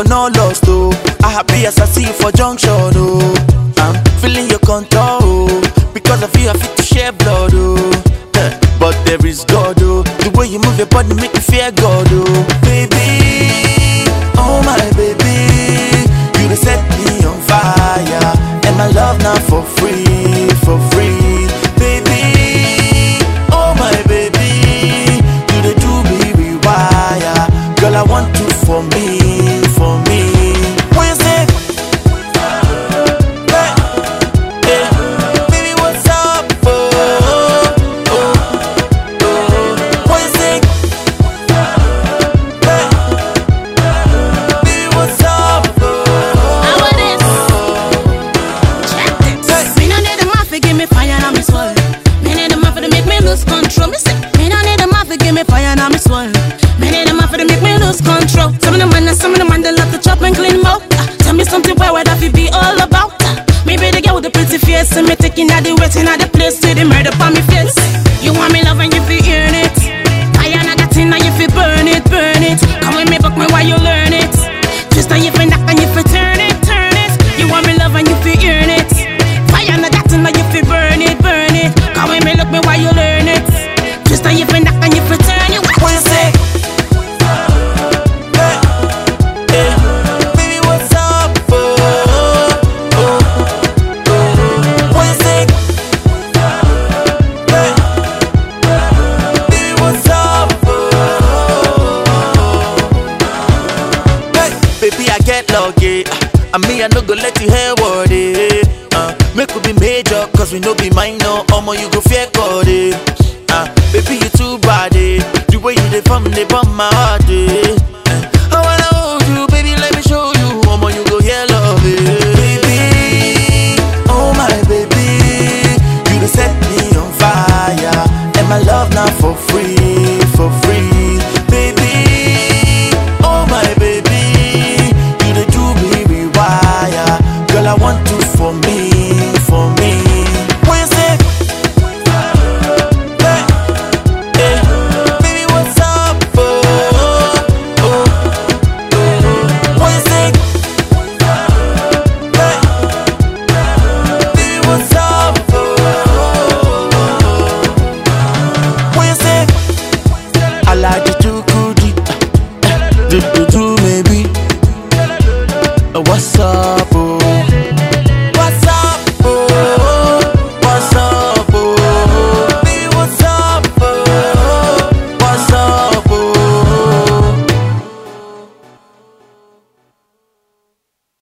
but no lost, oh. I happy as I see you for junction, oh. I'm feeling your control, oh. Because of you, I fit to share blood, oh. Eh, But there is God, oh. The way you move your body make me fear God, oh. Baby, oh my baby, you dey set me on fire, and my love now for free, for free, baby. Oh my baby, you dey do me rewire, girl I want you for me, for me. When you say, hey, hey, baby what's up, oh, oh, oh. When you say, hey, baby what's up, oh. How it is? Check this. Me no need the mafia give me fire and me swallow. Me need the mafia to make me lose control. Me say, me no need the mafia give me fire and me swallow. Me need the mafia to make me lose control. Some of the man, some of the man they love to chop and clean mouth. Ah, Tell me something where would that fi be all about? Ah, Maybe the girl with the pretty face, and me taking out the waiting at the place to the murder on me face. You want me love and you fi earn it. Fire and I got in and you fi burn it, burn it. Come with me, book me while you learn it. Twist and you fi knock and you fi turn it, turn it. You want me love and you fi earn it. Fire and I got in and you fi burn it, burn it. Come with me, look me while you learn it. Twist and you fi knock and you fi turn it. When you say, hey, hey, baby, what's up, oh, oh, oh. When you say, hey, baby, what's up, oh. Hey, baby, I get lucky. I mean, I no go let you hear what it. Uh, make we be major, cause we no be minor. Omo, you go fear God, eh. Uh, baby, you too bad, eh. The way you dey from, they bomb my heart, eh. Uh, I wanna hold you, baby, let me show you. Omo, you go hear love, eh. Baby, oh my baby, you dey set me on fire, and my love now for free, for free, baby. Oh my baby, you dey do me rewire, girl I want you for me, for me. When you say, hey, hey, baby what's up, oh, oh, oh. When you say, hey, baby what's up, oh, when you say, I like you too good, do do do maybe. Uh, What's